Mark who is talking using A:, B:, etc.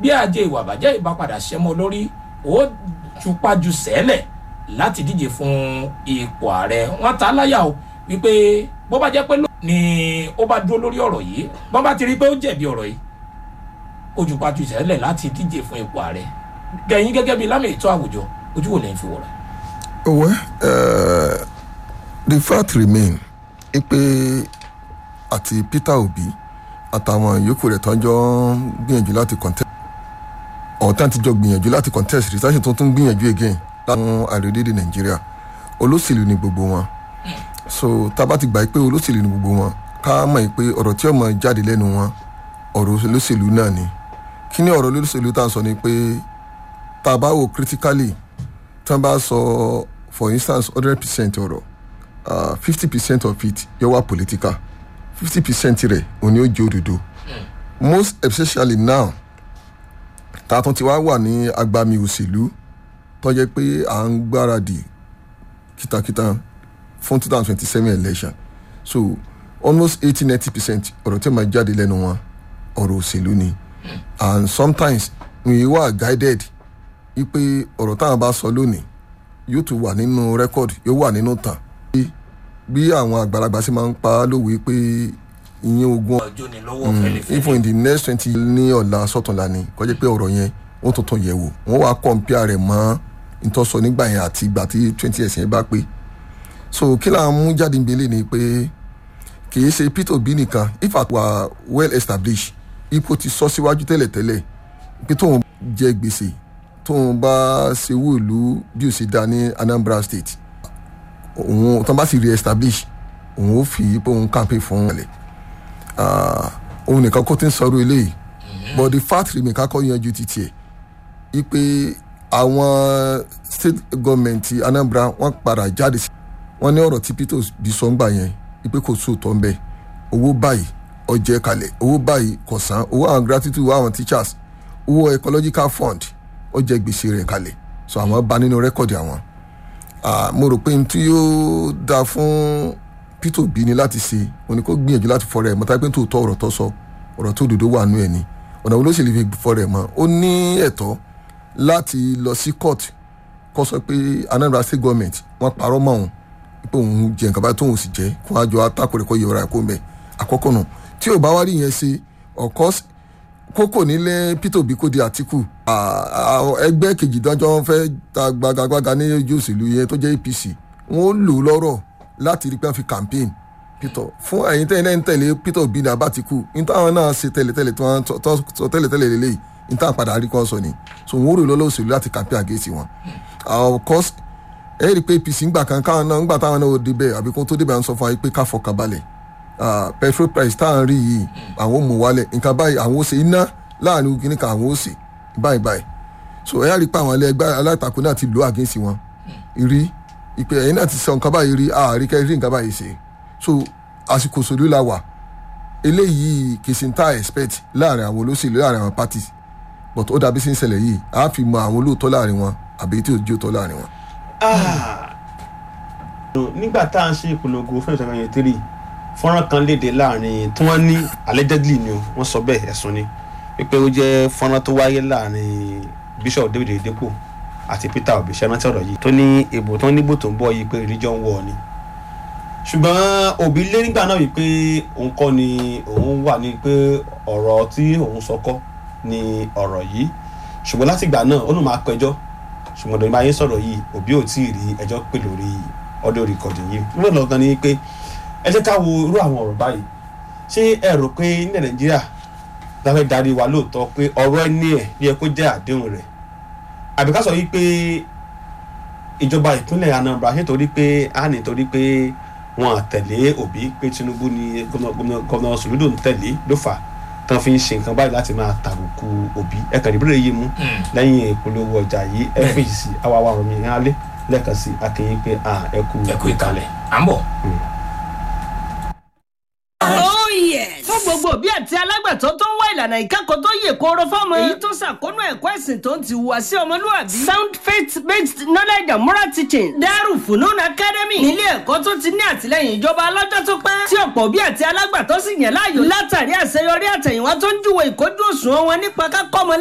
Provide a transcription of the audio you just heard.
A: bí ajé ìwà àbàjẹ́ ìbá padà ṣẹ́mọ́ lórí ó jupájú sẹ́lẹ̀ láti díje fún ipò ààrẹ wọn ta láyà o wípé bó bá jẹ́ pé ló ni ó bá dúró lórí ọ̀rọ̀ yìí bó bá ti rí pé ó jẹ̀bi ọ̀rọ̀ yìí ó jupájú sẹ́lẹ̀ láti díje fún ipò ààrẹ gẹ̀yìn gẹ́gẹ́ bíi lámì ètò àwùjọ ojú wo lẹ́yìn fi wọ̀rọ̀.
B: well uh, the fact remain pé àti peter obi àtàwọn yòókù rẹ̀ tán jọ ń gbìyànjú láti contest ọ̀tá ti jọ gbìyànjú láti contest research tó tún gbìyànjú again láwọn àrídédé nàìjíríà olóṣèlú ni gbogbo wọn so tá a bá ti gbà pé olóṣèlú ni gbogbo wọn ká mọ̀ pé ọ̀rọ̀ tí ọmọ jáde lẹ́nu wọn ọ̀rọ̀ olóṣèlú náà ni kí ni ọ̀rọ̀ olóṣèlú tá a sọ ni pé tá a bá wò critically tí wọ́n bá sọ for instance hundred percent ọ̀rọ̀ fifty percent of it yóò wá political fifty percent rẹ̀ òní ó jẹ́ òdodo most especially now tá a tún ti wá wà ní agbami òṣèlú tó jẹ́ pé à ń gbáradì kìtàkìtà fún two thousand twenty seven election so almost eighty ninety percent ọ̀rọ̀ tí màá jáde lẹ́nu wọn ọ̀rọ̀ òṣèlú ni and sometimes we were guided wípé ọ̀rọ̀ táwọn bá sọ lónìí yóò tún wà nínú rẹ́kọ̀dì yóò wà nínú tàn bí àwọn àgbàlagbà sì máa ń pa á lówe pé ìyẹn ogun
A: ọjọ́ ni lọ́wọ́ fẹ́lẹ́fẹ́lẹ́.
B: even in the next twenty ní ọ̀la sọ̀túnla ni kọjá pé ọ̀rọ̀ yẹn wọ́n tuntun yẹ̀ wò wọ́n wá kọ̀ǹpìà rẹ̀ mọ́ ìtọ́sọ nígbà yẹn àti ìgbà tí twenty years yẹn bá pé so kí là ń mú jáde níbele ni pé kì í ṣe peter obi nìkan if at were well established ipò ti sọ síwájú tẹ́lẹ̀tẹ́lẹ̀ pé tóun jẹ gbèsè tóun bá ṣe wúlú bí ó ṣe dá ní anambra state òun tó bá sì re-establish òun ó fi pé òun campaign fún ọ̀lẹ̀ òun nìkan kó tí ń sọ̀rọ̀ eléyìí but the fact remain kakọ́ yanjú ti tiẹ̀ ipe àwọn state government anambra wọ́n padà jáde sí wọ́n ní ọ̀rọ̀ tí peter bí sọ ń gbà yẹn ipe kò sóòótọ́ ń bẹ̀ owó báyìí ọjẹ́ kalẹ̀ owó báyìí kò san owó àwọn gratitude owó àwọn teachers owó ecological fund ọjẹ́ gbèsè rẹ̀ kalẹ̀ so àwọn bá nínú rẹ́kọ̀dì àwọn mo rò pé n tí yóò dáa fún peter obi ni láti ṣe òun ni kò gbìyànjú láti fọrọ ẹ mọ táyé pé tó tọ ọ̀rọ̀ tó sọ ọ̀rọ̀ tó dòdò wà nù ẹ ni ọ̀nà wo ló sì lè fi fọrọ ẹ mọ ó ní ẹ̀tọ́ láti lọ sí court kó sọ pé anambra state government wọ́n parọ́ mọ́ òun pé òun jẹ nǹkan báyìí tóun sì jẹ́ kó àjọ atákò rẹ̀ kó yẹ ọ̀rọ̀ ẹ̀ kó mẹ́ àkọ́kọ́ nù tí ò bá wá rí yẹn ṣe ọ̀kọ́ kókò nílé peter obi kò di àtìkù ẹgbẹ́ kejì dájọ́ fẹ́ ta gbagagbága ní ojú òṣèlú yẹn tó jẹ́ apc wọ́n lò lọ́rọ̀ láti rí pé wọ́n fi campaign peter fún ẹ̀yin tẹ́lẹ̀ náà ń tẹ̀lé peter obi ní abatiku ní táwọn náà ṣe tẹ́lẹ̀tẹ́lẹ̀ tí wọ́n sọ tẹ́lẹ̀tẹ́lẹ̀ lélẹ́yìí ní táwọn padà rí kan sọ ni so wọ́n rò lọ́lọ́ òṣèlú láti campaign against wọn. of course ẹ rí i pé apc ńgbà kan káwọn náà ńgbà táwọn náà ò débẹ̀ àbí kó tó débẹ̀ à ń sọ fún wa pé ká fọkàn balẹ̀ petrol price táwọn rí yìí àwọn ò mú wálẹ̀ nǹkan báyìí àwọn ò ṣe iná láàrin kìnnì kan àwọn ò ṣe báyìí báyìí so ẹ rí i pé àwọn ẹlẹgbẹ́ alátakò náà ti lò against wọn rí ìpè ẹ̀yin náà ti sọ nǹkan báyìí rí àárí kẹ́ rí nǹkan báyìí ṣe so àsìkò òṣèlú la wà eléyìí kì í ṣe ń tá expect láàrin àwọn olóṣèlú láàrin àwọn parties but ó dàbí sí ń ṣẹlẹ̀ yìí a fi mọ àwọn olóòótọ́ láàrin wọn àbí tí ò jí òótọ́ láàrin wọn.
C: nígbà tá à ń ṣe ìpolongo fún ìṣẹ̀lẹ̀ yẹn tírì fọ́nrán kan léde láàrin tí wọ́n ní allegedly ni wọ́n sọ bẹ́ẹ̀ ẹ̀sùn ni wípé ó jẹ́ fọ́nrán tó wáyé láàrin bishop david edepo àti peter obi ṣe rántí ọ̀rọ̀ yìí tó ní ìbò tó níbò tó ń bọ̀ yìí pé religion war ni ṣùgbọ́n òbí lé nígbà náà wípé òun kọ́ ni òun wà ní pé ọ̀rọ̀ tí òun sọ kọ́ ni ọ̀rọ̀ yìí ṣùgbọ́n láti ìgbà náà ó lù máa pẹjọ́ ṣùgbọ́n dòní máa yé sọ̀rọ̀ yìí òbí ò tí ì rí ẹjọ́ pè lórí ọdún rìkọ̀dì yìí nígbà lọ́gán ni pé ẹ jẹ́ ká wo irú àwọn ọ̀rọ̀ báyìí ṣé ẹ rò pé ní nàìjíríà láfẹ́ darí wa lóòótọ́ pé ọ̀rọ̀ ẹni ẹ̀ yẹ kó jẹ́ àdéhùn rẹ̀ àbí ká sọ yìí pé ìjọba ìpínlẹ̀ anambra ṣe torí pé a ní torí pé wọn àtẹ̀lé òbí pé tinubu ni gómìnà sòlúdò ń tẹ̀lé ló fà tán fi ń ṣe nǹkan báyìí láti máa tàbùkù òbí ẹ̀kan ìbúrò yìí mú lẹ́yìn ìpolówó ọjà yìí fèsì àwa wa rọ̀ mí hàn lé lẹ́ẹ̀kan sí akéyìn pé ẹ kú
A: ẹ̀kú ìkàlẹ̀ à ń bọ̀.
D: Oh yes. fún gbogbo òbí àti alágbàtọ́ tó ń wá ìlànà ìkẹ́kọ̀ọ́ tó yè kooro fọ́mọ. èyí tó ṣàkónú ẹ̀kọ́ ẹ̀sìn tó ń ti wùwà sí ọmọlúwàbí. sound faith based knowledge and moral teaching. Darul Funun Academy. nílé ẹ̀kọ́ tó ti ní àtìlẹ́yìn ìjọba ọlọ́jọ́ tó pẹ́. tí ọ̀pọ̀ òbí àti alágbàtọ́ sì yàn láàyò. látàrí àṣeyọrí àtẹ̀yìnwá tó ń júwe ìkójú òṣùwọ̀n wọn nípa kákọ́ ọmọ